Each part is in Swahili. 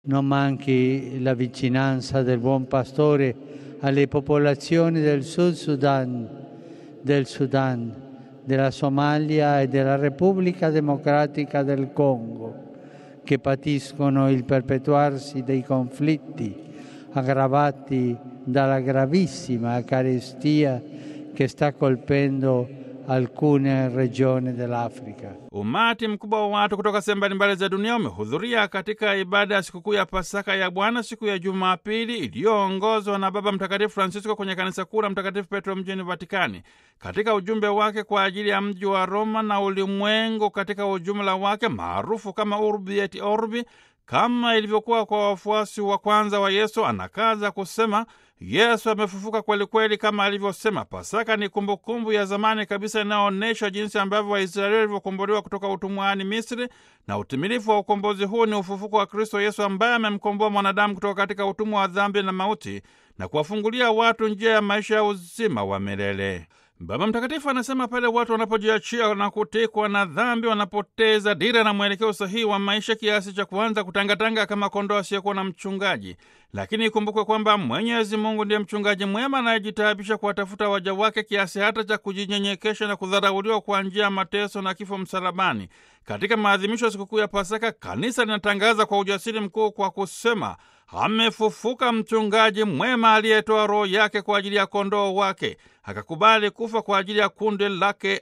non manchi la vicinanza del buon pastore alle popolazioni del Sud Sudan, del Sudan, della Somalia e della Repubblica Democratica del Congo, che patiscono il perpetuarsi dei conflitti aggravati dalla gravissima carestia che sta colpendo alcune regioni dell'Africa. Umati mkubwa wa watu kutoka sehemu mbalimbali za dunia umehudhuria katika ibada ya sikukuu ya Pasaka ya Bwana siku ya Jumapili iliyoongozwa na Baba Mtakatifu Francisco kwenye kanisa kuu la Mtakatifu Petro mjini Vatikani. Katika ujumbe wake kwa ajili ya mji wa Roma na ulimwengu katika ujumla wake maarufu kama Urbi et Orbi, kama ilivyokuwa kwa wafuasi wa kwanza wa Yesu, anakaza kusema Yesu amefufuka kweli kweli kama alivyosema. Pasaka ni kumbukumbu kumbu ya zamani kabisa inayoonyesha jinsi ambavyo Waisraeli walivyokombolewa kutoka utumwani Misri, na utimilifu wa ukombozi huu ni ufufuko wa Kristo Yesu ambaye amemkomboa mwanadamu kutoka katika utumwa wa dhambi na mauti na kuwafungulia watu njia ya maisha ya uzima wa milele. Baba Mtakatifu anasema pale watu wanapojiachia na kutekwa na dhambi, wanapoteza dira na mwelekeo sahihi wa maisha kiasi cha kuanza kutangatanga kama kondoo asiyekuwa na mchungaji. Lakini ikumbukwe kwamba Mwenyezi Mungu ndiye mchungaji mwema anayejitaabisha kuwatafuta waja wake kiasi hata cha kujinyenyekesha na kudharauliwa kwa njia ya mateso na kifo msalabani. Katika maadhimisho ya sikukuu ya Pasaka, kanisa linatangaza kwa ujasiri mkuu kwa kusema amefufuka mchungaji mwema aliyetoa roho yake kwa ajili ya kondoo wake, akakubali kufa kwa ajili ya kundi lake.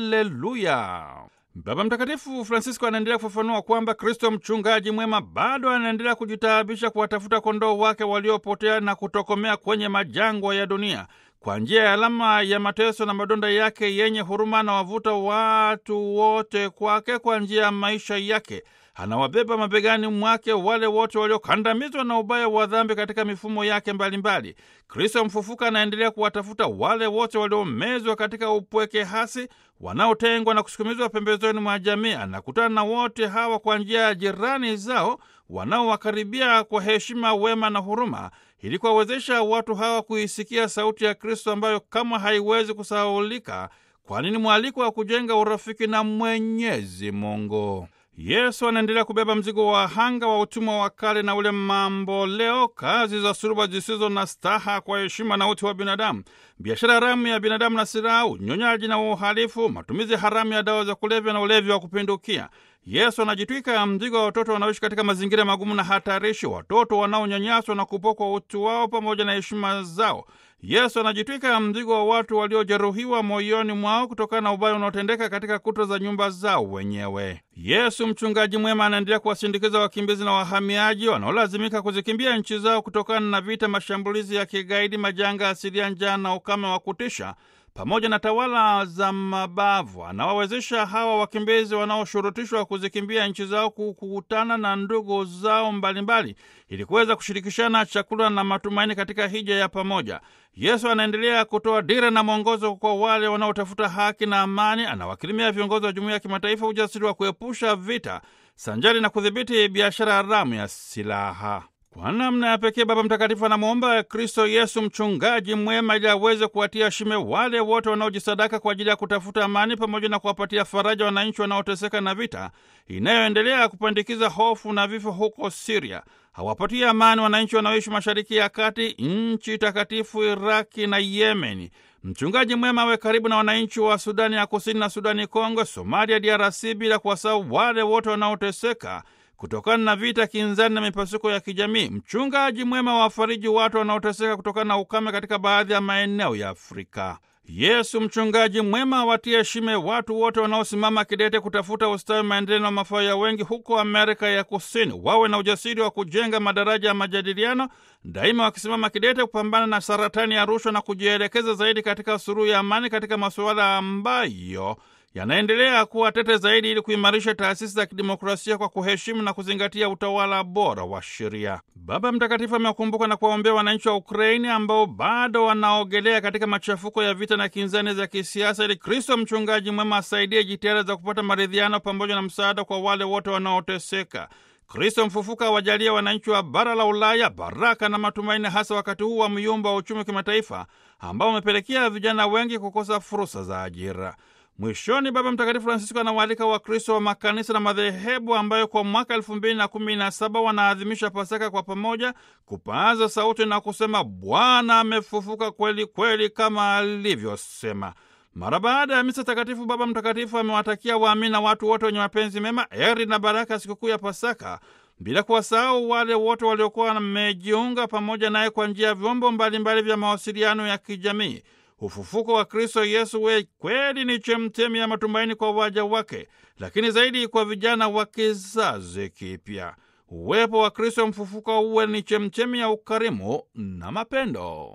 Aleluya! Baba Mtakatifu Francisco anaendelea kufafanua kwamba Kristo mchungaji mwema bado anaendelea kujitaabisha kuwatafuta kondoo wake waliopotea na kutokomea kwenye majangwa ya dunia. Kwa njia ya alama ya mateso na madonda yake yenye huruma, anawavuta watu wote kwake kwa njia ya maisha yake. Anawabeba mabegani mwake wale wote waliokandamizwa na ubaya wa dhambi katika mifumo yake mbalimbali. Kristo mfufuka anaendelea kuwatafuta wale wote waliomezwa katika upweke hasi, wanaotengwa na kusukumizwa pembezoni mwa jamii. Anakutana na wote hawa kwa njia ya jirani zao wanaowakaribia kwa heshima, wema na huruma, ili kuwawezesha watu hawa kuisikia sauti ya Kristo ambayo kama haiwezi kusahaulika, kwani ni mwaliko wa kujenga urafiki na Mwenyezi Mungu. Yesu anaendelea kubeba mzigo wa wahanga wa utumwa wa kale na ule mambo leo, kazi za suluba zisizo na staha kwa heshima na utu wa binadamu, biashara haramu ya binadamu na silaha, unyonyaji na uhalifu, matumizi haramu ya dawa za kulevya na ulevi wa kupindukia. Yesu anajitwika mzigo wa watoto wanaoishi katika mazingira magumu na hatarishi, watoto wanaonyanyaswa na kupokwa utu wao pamoja na heshima zao. Yesu anajitwika mzigo wa watu waliojeruhiwa moyoni mwao kutokana na ubaya unaotendeka katika kuta za nyumba zao wenyewe. Yesu mchungaji mwema anaendelea kuwasindikiza wakimbizi na wahamiaji wanaolazimika kuzikimbia nchi zao kutokana na vita, mashambulizi ya kigaidi, majanga asilia, njaa na ukame wa kutisha pamoja na tawala za mabavu. Anawawezesha hawa wakimbizi wanaoshurutishwa kuzikimbia nchi zao kukutana na ndugu zao mbalimbali ili kuweza kushirikishana chakula na matumaini katika hija ya pamoja. Yesu anaendelea kutoa dira na mwongozo kwa wale wanaotafuta haki na amani. Anawakirimia viongozi wa jumuiya ya kimataifa ujasiri wa kuepusha vita sanjari na kudhibiti biashara haramu ya silaha. Kwa namna ya pekee Baba Mtakatifu anamwomba Kristo Yesu mchungaji mwema ili aweze kuwatia shime wale wote wanaojisadaka kwa ajili ya kutafuta amani pamoja na kuwapatia faraja wananchi wanaoteseka na vita inayoendelea kupandikiza hofu na vifo huko Siria. Hawapatie amani wananchi wanaoishi Mashariki ya Kati, nchi takatifu Iraki na Yemeni. Mchungaji mwema awe karibu na wananchi wa Sudani ya Kusini na Sudani Kongo, Somalia, DRC, bila kuwasahau wale wote wanaoteseka kutokana na vita kinzani na mipasuko ya kijamii. Mchungaji mwema wafariji watu wanaoteseka kutokana na ukame katika baadhi ya maeneo ya Afrika. Yesu mchungaji mwema watie shime watu wote wanaosimama kidete kutafuta ustawi, maendeleo na mafao ya wengi huko Amerika ya Kusini. Wawe na ujasiri wa kujenga madaraja ya majadiliano, daima wakisimama kidete kupambana na saratani ya rushwa na kujielekeza zaidi katika suluhu ya amani katika masuala ambayo yanaendelea kuwa tete zaidi ili kuimarisha taasisi za kidemokrasia kwa kuheshimu na kuzingatia utawala bora wa sheria. Baba Mtakatifu amewakumbuka na kuwaombea wananchi wa Ukraini ambao bado wanaogelea katika machafuko ya vita na kinzani za kisiasa, ili Kristo mchungaji mwema asaidie jitihada za kupata maridhiano pamoja na msaada kwa wale wote wanaoteseka. Kristo mfufuka awajalia wananchi wa bara la Ulaya baraka na matumaini, hasa wakati huu wa myumba wa uchumi wa kimataifa ambao umepelekea vijana wengi kukosa fursa za ajira. Mwishoni, Baba Mtakatifu Francisco anawaalika Wakristo wa makanisa na madhehebu ambayo kwa mwaka elfu mbili na kumi na saba wanaadhimisha Pasaka kwa pamoja kupaaza sauti na kusema Bwana amefufuka kweli kweli kama alivyosema. Mara baada ya misa takatifu, Baba Mtakatifu amewatakia waamini na watu wote wenye mapenzi mema heri na baraka ya sikukuu ya Pasaka, bila kuwasahau wale wote waliokuwa wamejiunga pamoja naye kwa njia ya vyombo mbalimbali vya mawasiliano ya kijamii. Ufufuko wa Kristo Yesu we kweli ni chemchemi ya matumaini kwa waja wake, lakini zaidi kwa vijana wa kizazi kipya. Uwepo wa Kristo mfufuka uwe ni chemchemi ya ukarimu na mapendo.